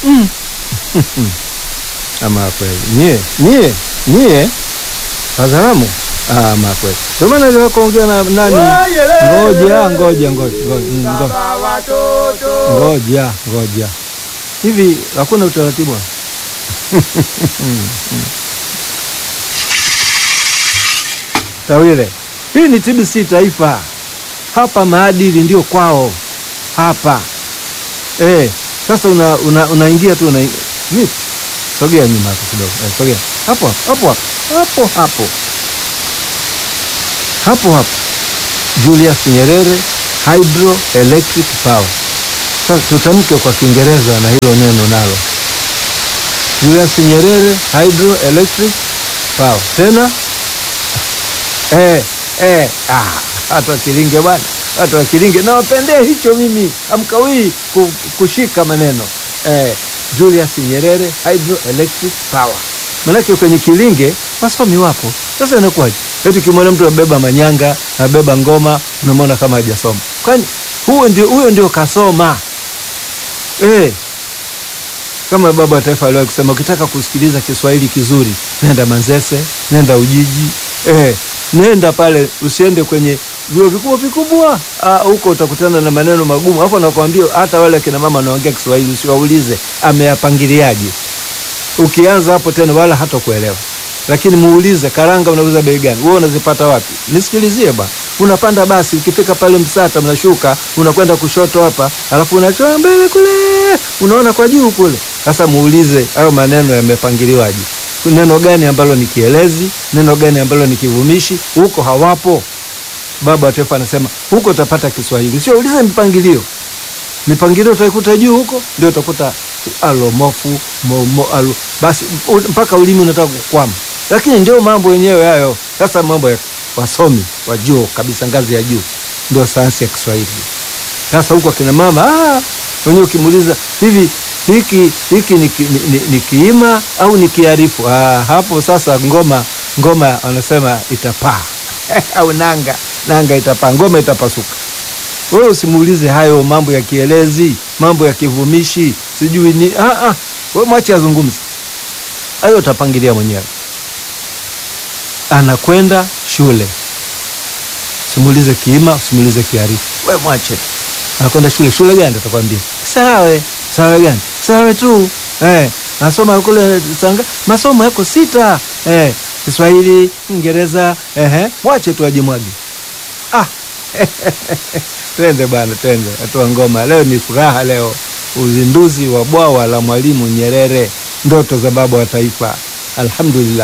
mm. ama kweli nyie nyie nyie Wazalamu ama kweli, ndio maana ndio kuongea na nani. Ngoja ngoja ngoja ngoja ngoja ngoja, hivi hakuna utaratibu Tawile, hii ni TBC Taifa, hapa maadili ndio kwao hapa. Eh, sasa una, una, unaingia tu una vipi? Sogea nyuma hapo kidogo. Eh, sogea hapo hapo hapo hapo hapo hapo hapo. Julius Nyerere Hydroelectric Power. Sasa tutamke kwa Kiingereza na hilo neno nalo. Julius Nyerere Hydroelectric Power. Tena eh, eh, ah, hata Kilinge bwana, hata Kilinge nawapendea hicho mimi, amkawii kushika maneno eh, Julius Nyerere Hydroelectric Power. Manake kwenye Kilinge wasomi wapo. Sasa inakuwaje? Eti kimwona mtu abeba manyanga, abeba ngoma, unamwona kama hajasoma. Kwani huyo ndio huyo ndio kasoma. Eh. Kama baba wa taifa aliwahi kusema ukitaka kusikiliza Kiswahili kizuri, nenda Manzese, nenda Ujiji. Eh, nenda pale, usiende kwenye vyuo vikubwa vikubwa. Ah, huko utakutana na maneno magumu. Hapo nakwambia hata wale kina mama wanaongea Kiswahili usiwaulize ameyapangiliaje. Ukianza hapo tena wala hata kuelewa. Lakini muulize karanga unauza bei gani? Wewe unazipata wapi? Nisikilizie ba. Unapanda basi ukifika pale Msata mnashuka, unakwenda kushoto hapa, alafu unachoa mbele kule. Unaona kwa juu kule. Sasa muulize hayo maneno yamepangiliwaje? Neno gani ambalo ni kielezi? Neno gani ambalo ni kivumishi? Huko hawapo. Baba wa taifa anasema huko utapata Kiswahili. Sio ulize mipangilio. Mipangilio utaikuta juu huko, ndio utakuta alomofu momo alo, basi mpaka ulimi unataka kukwama, lakini ndio mambo yenyewe hayo. Sasa mambo ya wasomi wa juu kabisa, ngazi ya juu, ndio sayansi ya Kiswahili. Sasa huko akina mama ah, wenyewe ukimuuliza hivi hiki hiki ni, ni, ni, ni kiima au ni kiarifu? Ah, hapo sasa ngoma ngoma wanasema itapaa au nanga nanga itapaa, ngoma itapasuka. Wewe usimuulize hayo mambo ya kielezi, mambo ya kivumishi, sijui ni ah, ah. Wewe mwache azungumze hayo, utapangilia mwenyewe. Anakwenda shule, simuulize kiima, usimuulize kiarifu, wewe mwache. Anakwenda shule, shule gani? Atakwambia Sawe. Sawe gani? Sawe tu eh, nasoma kule Tanga, masomo yako sita eh, Kiswahili, Kiingereza eh, mwache tu ajimwage. Ah. Twende bwana, twende hatua ngoma. Leo ni furaha, leo uzinduzi wa bwawa la Mwalimu Nyerere, ndoto za baba wa taifa. Alhamdulillah.